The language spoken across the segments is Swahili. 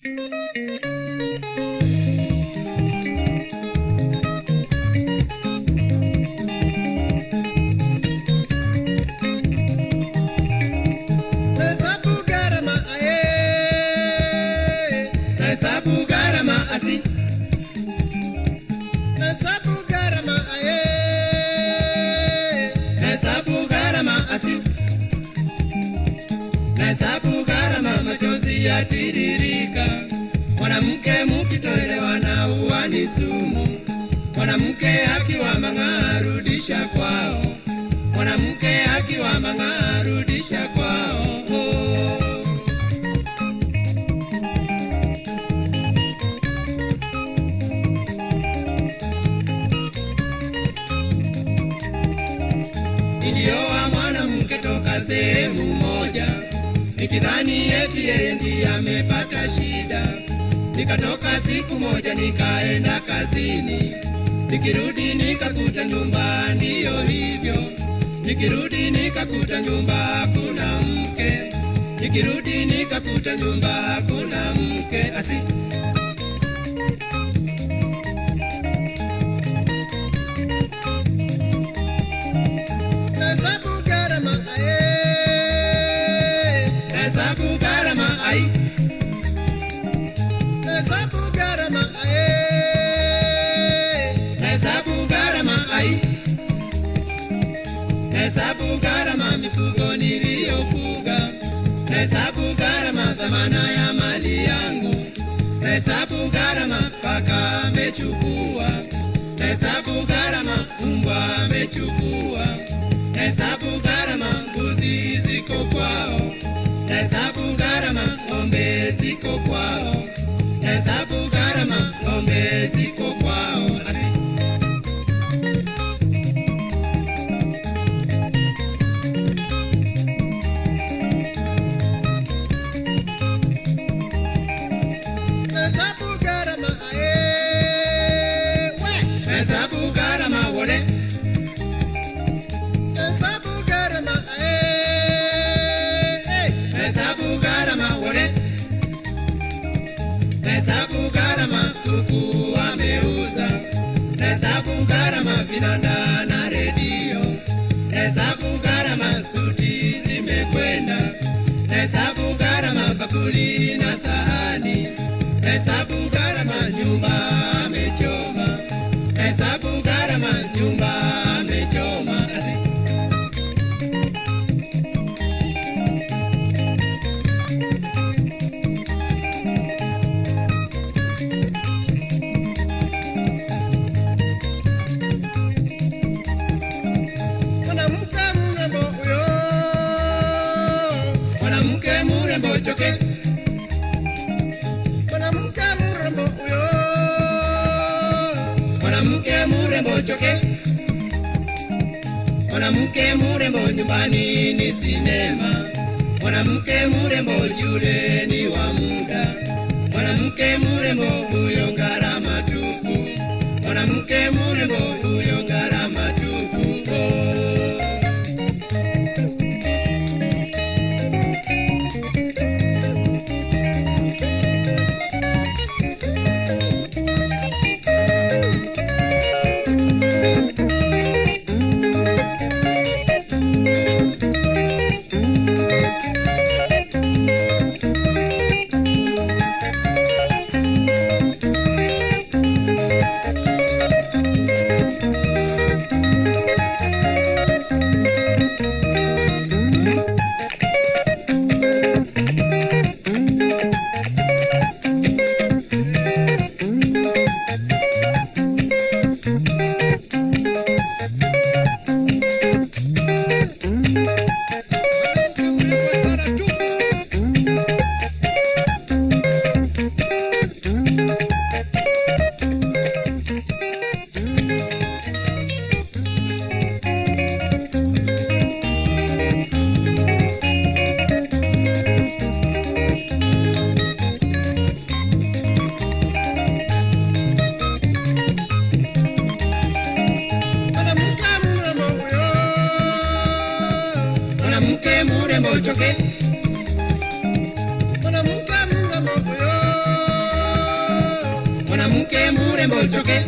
Nahesabu gharama aye, nahesabu gharama asi, nahesabu gharama aye, nahesabu gharama asi, nahesabu gharama machozi yatiririka, mwanamke mukitoelewana uwani sumu, mwanamke akiwa mang'aa rudisha kwao mwanamke akiwa mang'aa rudisha kwao. Nilioa mwanamke toka sehemu moja, nikidhani eti yeye ndiye amepata shida. Nikatoka siku moja nikaenda kazini, nikirudi nikakuta nyumba ndiyo hivyo nikirudi nikakuta nyumba hakuna mke, nikirudi nikakuta nyumba hakuna mke asi Nahesabu gharama aye, nahesabu gharama ai, nahesabu gharama aye, nahesabu gharama ai Nahesabu gharama mifugo niliyofuga, nahesabu gharama dhamana ya mali yangu, nahesabu gharama paka amechukua, nahesabu gharama mbwa amechukua, nahesabu gharama mbuzi ziko kwao, nahesabu gharama ng'ombe ziko kwao, nahesabu gharama ng'ombe ziko kwao. Asi. Nahesabu gharama aye, we. Nahesabu gharama wole. Nahesabu gharama aye, hey. Nahesabu gharama wole. Nahesabu gharama kuku ameuza. Nahesabu gharama vinanda na redio. Nahesabu gharama suti zimekwenda. Nahesabu gharama bakuli na sahani. Nahesabu gharama nyumba amechoma. Nahesabu gharama nyumba amechoma. Asi. Mwanamke mrembo huyo, mwanamke mrembo choke mwanamke mrembo huyo, mwanamke mrembo choke, mwanamke mrembo nyumbani ni sinema, mwanamke mrembo yule ni wa muda, mwanamke mrembo huyo gharama tupu, mwanamke mrembo huyo gharama tupu. Oh. mwanamke mrembo choke, mwanamke mrembo huyo, murembo choke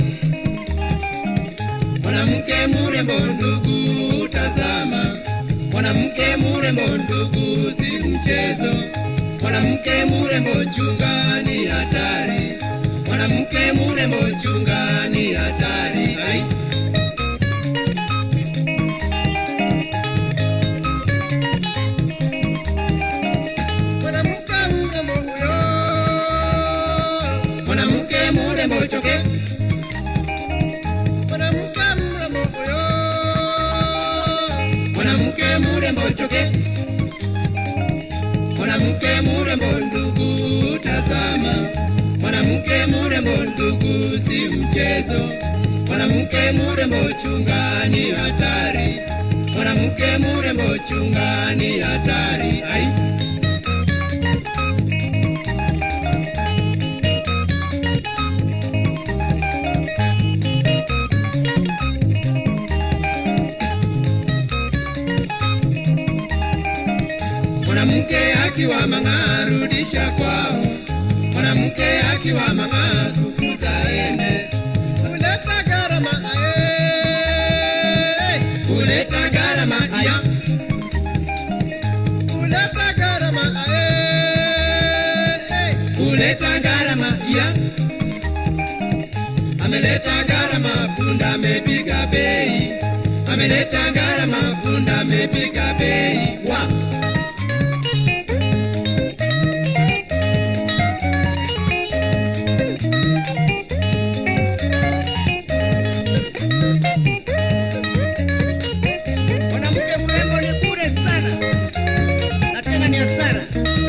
mwanamke murembo ndugu tazama mwanamke murembo ndugu si mchezo mwanamke murembo chunga ni hatari mwanamke murembo chunga ni hatari ai mwanamke murembo huyo mwanamke murembo choke mwanamke murembo huyo mwanamke murembo choke mwanamke murembo ndugu tazama mwanamke murembo ndugu si mchezo mwanamke murembo chunga ni hatari mwanamke murembo chunga ni hatari ai mwanamke akiwa mang'aa rudisha kwao mwanamke akiwa mang'aa tukuza ene kuleta gharama ae kuleta gharama iya kuleta gharama ae kuleta gharama iya ameleta gharama punda amepiga bei ameleta gharama punda amepiga bei wa mwanamke mrembo ni bure sana na tena ni hasara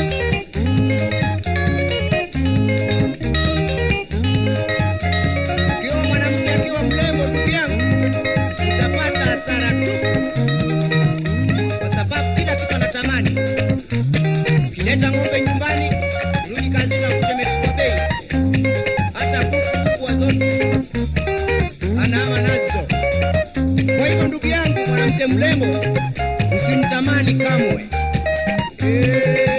ukiwa mwanamke akiwa mrembo ndugu yangu utapata hasara tu kwa sababu kila kitu anatamani ukileta ng'ombe nyumbani rudi kazini akute imepigwa bei hata kuku kubwa zote anawa nazo kwa hivyo ndugu yangu mwanamke mrembo usimtamani kamwe Eh.